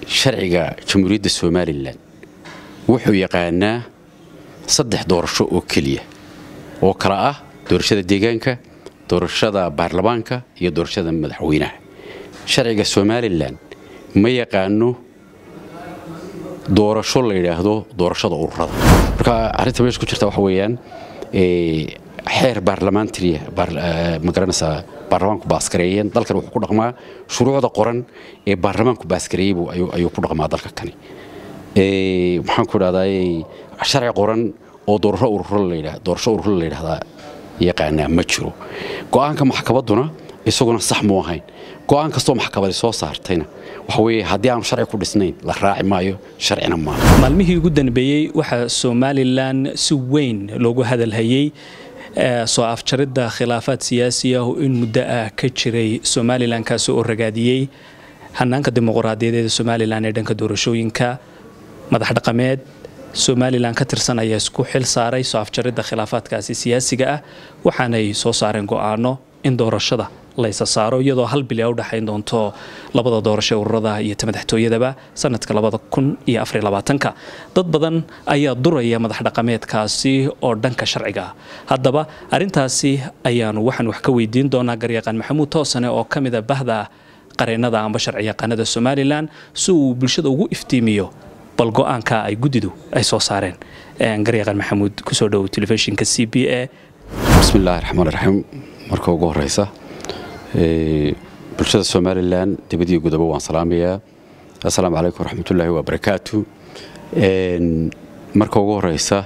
sharciga jamhuuriyadda somalilan wuxuu yaqaanaa saddex doorasho oo keliya oo kala ah doorashada deegaanka doorashada baarlamaanka iyo doorashada madaxweynaha sharciga somalilan ma yaqaano doorasho la yidhaahdo doorashada ururada marka arrinta meesha ku jirta waxa weeyaan xeer baarlamaantariya magaranaysaa baarlamaanku baaskareeyeen dalkan wuxuu ku dhaqmaa shuruucda qoran ee baarlamaanku baaskareeyey ayuu ku dhaqmaa dalka kani maxaan ku idhahdaa sharci qoran oo doorasho ururo la yidhahda doorasho ururo la yidhahdaa yaqaanaa ma jiro go'aanka maxkamadduna isaguna sax mu ahayn go'aan kastoo maxkamadi soo saartayna waxa weeye haddii aanu sharci ku dhisnayn la raaci maayo sharcina maaha maalmihii ugu danbeeyey waxaa somalilan si weyn loogu hadalhayey soo afjaridda khilaafaad siyaasi ah oo in muddo ah ka jiray somalilan kaasi oo ragaadiyey hanaanka dimuqraadiyadeeda somalilan ee dhanka doorashooyinka madax dhaqameed somalilan ka tirsan ayaa isku xil saaray soo afjaridda khilaafaadkaasi siyaasiga ah waxaanay soo saareen go'aano in doorashada laysa saaro iyadoo hal bil a u dhexayn doonto labada doorasho ururada iyo ta madaxtooyadaba sanadka labada kun iyo afar labaatanka dad badan ayaa duraya madax dhaqameedkaasi oo dhanka sharciga ah haddaba arrintaasi ayaanu waxaan wax ka weydiin doonaa garyaqaan maxamuud toosane oo ka mida bahda qareennada amba sharci yaqaanada somalilan si uu bulshada ugu iftiimiyo bal go-aanka ay guddidu ay soo saareen garyaqaan maxamuud kusoo dhowow telefishinka c b a bismillahi raxmaan raxiim marka ugu horeysa bulshada somalilan dibadiyo gudaba waan salaamayaa assalaamu calaykum waraxmatullaahi wabarakaatu marka ugu horeysa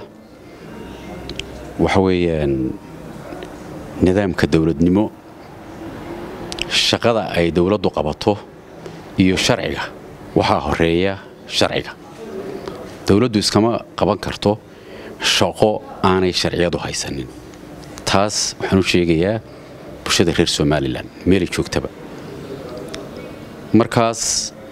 waxa weeyaan nidaamka dowladnimo shaqada ay dowladdu qabato iyo sharciga waxaa horeeya sharciga dowladdu iskama qaban karto shaqo aanay sharciyadu haysanin taas waxaan u sheegayaa bulshada reer somalilan meelay joogtaba markaas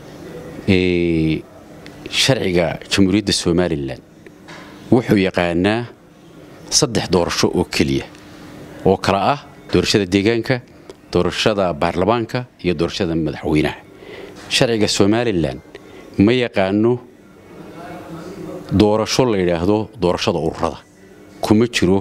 sharciga jamhuuriyadda somalilan wuxuu yaqaanaa saddex doorasho oo keliya oo kala ah doorashada deegaanka doorashada baarlamaanka iyo doorashada madaxweynaha sharciga somalilan ma yaqaano doorasho la yidhaahdo doorashada ururada kuma jiro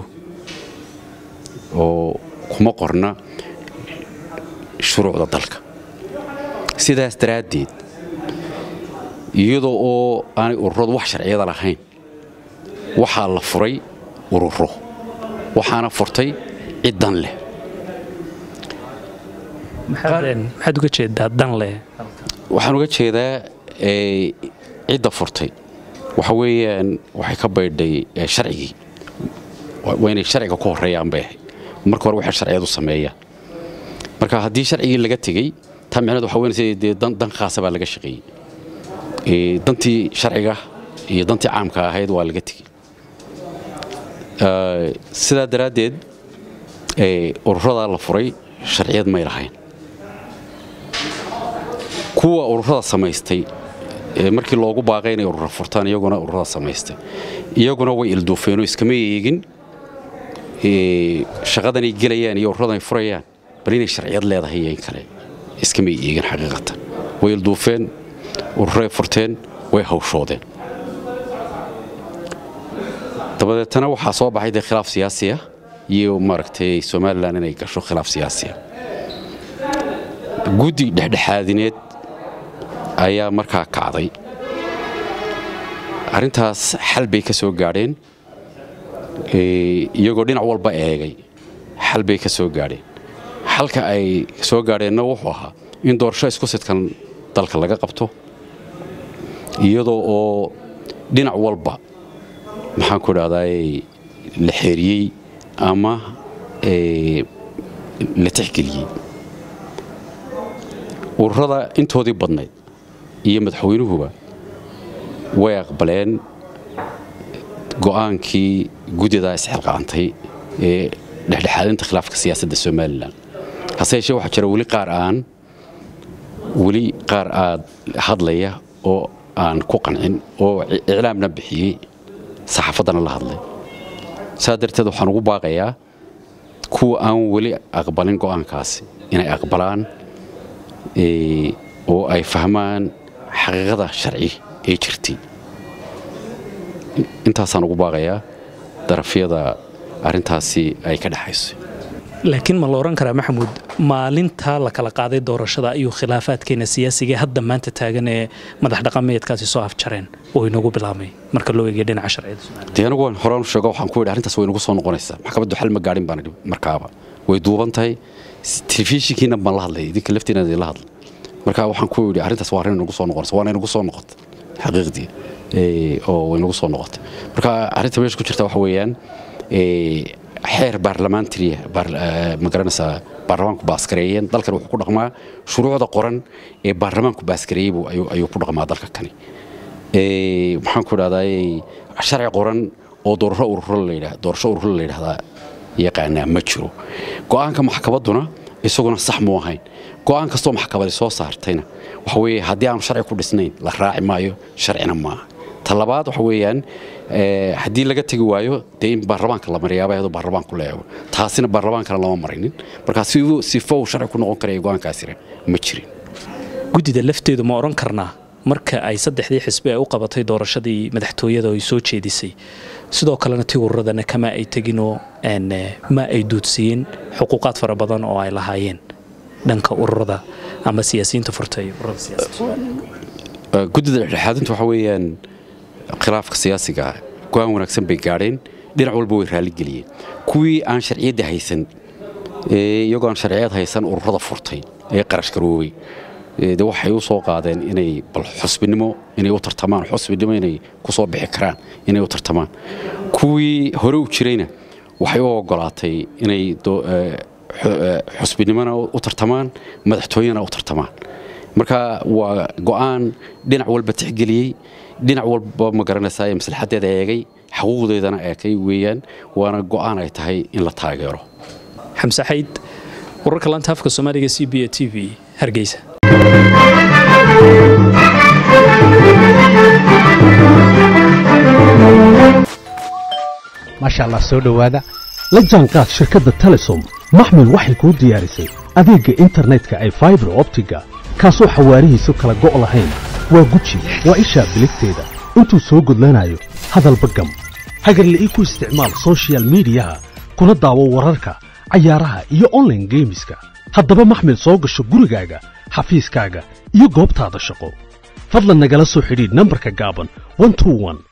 oo kuma qorna shuruucda dalka sidaas daraaddeed iyadoo oo aanay ururadu wax sharciyada lahayn waxaa la furay ururo waxaana furtay ciddan leh maxaad uga jeedaa dan leh waxaan uga jeedaa cidda furtay waxa weeyaan waxay ka baydhay sharcigii waa inay sharciga ku horreeyaan bay ahayd marka hore waxay sharciyadu sameeyaan marka haddii sharcigii laga tegey taa micneed waxa weynaysa dee dan khaasa baa laga shaqeeyey dantii sharciga iyo dantii caamka ahayd waa laga tegey sidaa daraaddeed ururadaa la furay sharciyad may lahayn kuwa ururada samaystay markii loogu baaqay inay urura furtaan iyaguna ururada samaystay iyaguna way ilduufeenoo iskama eegin shaqadanay gelayaan iyo ururadan ay furayaan bal inay sharciyad leedahay iyo in kale iskamay eegin xaqiiqatan way ilduufeen ururay furteen way hawshoodeen dabadeetana waxaa soo baxay dee khilaaf siyaasi ah iyo maaragtay somalilan inay gasho khilaaf siyaasi ah guddi dhexdhexaadineed ayaa markaa kacday arrintaas xal bay ka soo gaadheen iyagoo dhinac walba eegay xal bay ka soo gaadheen xalka ay soo gaadheenna wuxuu ahaa in doorasho isku sidkan dalka laga qabto iyadoo oo dhinac walba maxaan ku idhahdaa la xeeriyey ama la tixgeliyey ururada intoodii badnayd iyo madaxweynuhuba way aqbaleen go'aankii guddidaa isxilqaantay ee dhexdhexaadinta khilaafka siyaasadda somalilan hase yeeshee waxaa jira weli qaar aan weli qaar aad hadlaya oo aan ku qancin oo iclaamna bixiyey saxaafaddana la hadlay saa darteed waxaan ugu baaqayaa kuwa aan weli aqbalin go'aankaasi inay aqbalaan oo ay fahmaan xaqiiqada sharci ee jirtay intaasaan ugu baaqayaa darafyada arrintaasi ay ka dhexayso laakiin ma la odhan karaa maxamuud maalintaa la kala qaaday doorashada ayuu khilaafaadkeena siyaasiga hadda maanta taagan ee madax dhaqameedkaasi soo afjareen oo inagu bilaabmay marka loo eegay dhinaca sharciyada Soomaaliya dee anigu waan horaan u sheego waxaan ku yidhi arrintaas way nagu soo noqonaysaa maxkamaddu xal ma gaadhin baan idhi markaaba way duuban tahay telefishinkiina baan la hadlay idinka laftiina idin la hadlay marka waxaan ku yidhi arrintaas waa arrin nagu soo noqonaysa waana inagu soo noqotay xaqiiqdii ee, oo way nagu soo noqotay marka arrinta meesha ku jirta waxa weeyaan ee, xeer baarlamaantariya ma garanaysaa baarlamaanku baaskareeyeen dalkan wuxuu ku dhaqmaa shuruucda qoran ee baarlamaanku baaskareeyey buu- ayuu ayuu ku dhaqmaa dalka kani Ee, maxaan ku idhahdaa sharci qoran oo doorasho ururo la yidhaah doorasho ururo la yidhahdaa yaqaanaa ma jiro go'aanka maxkamadduna isaguna sax muu ahayn go'aan kastoo maxkamadi soo saartayna waxa weeye haddii aanu sharci ku dhisnayn la raaci maayo sharcina maaha ta labaad waxa weeyaan ee, haddii laga tegi waayo dee in baarlamaanka la mariyaaba iyadoo baarlamaanku la eego taasina baarlamaankana lama marinin marka siduu sifo uu sharci ku noqon karaya go'aankaasina ma jirin guddida lafteedu ma odhan karnaa marka ay saddexdii xisbi ay u qabatay doorashadii madaxtooyada oo ay soo jeedisay sidoo kalena tii ururadana kama ay teginoo een, eh, ma ay duudsiiyeen xuquuqaad fara badan oo ay lahaayeen dhanka ururada ama siyaasiyiinta furta iyo ururada siyaasadda Ee, guddida dhexdhexaadintu waxa weeyaan khilaafka siyaasiga ah go-aan wanaagsan bay gaadheen dhinac walba way raaligeliyeen kuwii aan sharciyadda haysan ee, iyagoo aan sharciyad haysan ururada furtay ee qarash garoobay ee, de waxay u soo qaadeen inay bal xusbinimo inay u tartamaan xusbinimo inay ku soo bixi karaan inay u tartamaan kuwii hore u jirayna waxay u ogolaatay inay do- ee, xu- ee, xusbinimona u tartamaan madaxtooyena u tartamaan marka waa go'aan dhinac walba tixgeliyey dhinac walba ma garanaysaa ee maslaxadeeda eegay xaquuqdeedana eekay weeyaan waana go'aan ay tahay in la taageero xamse xayd wararka laanta afka soomaaliga c b a t v hargeysa maasha allah soo dhowaada la jaanqaad shirkadda telesom maxmil waxay kuu diyaarisay adeegga internetka ay faibar optiga kaasoo xawaarihiisu kala go' lahayn waa guji waa ishaa biligteeda intuu soo gudlanayo hadalba gam hagarle ii ku isticmaal soshiyal miidiyaha kuna daawo wararka cayaaraha iyo online geemiska haddaba maxmil soo gasho gurigaaga xafiiskaaga iyo goobtaada shaqo fadlan nagala soo xidhiidh nambarka gaaban 121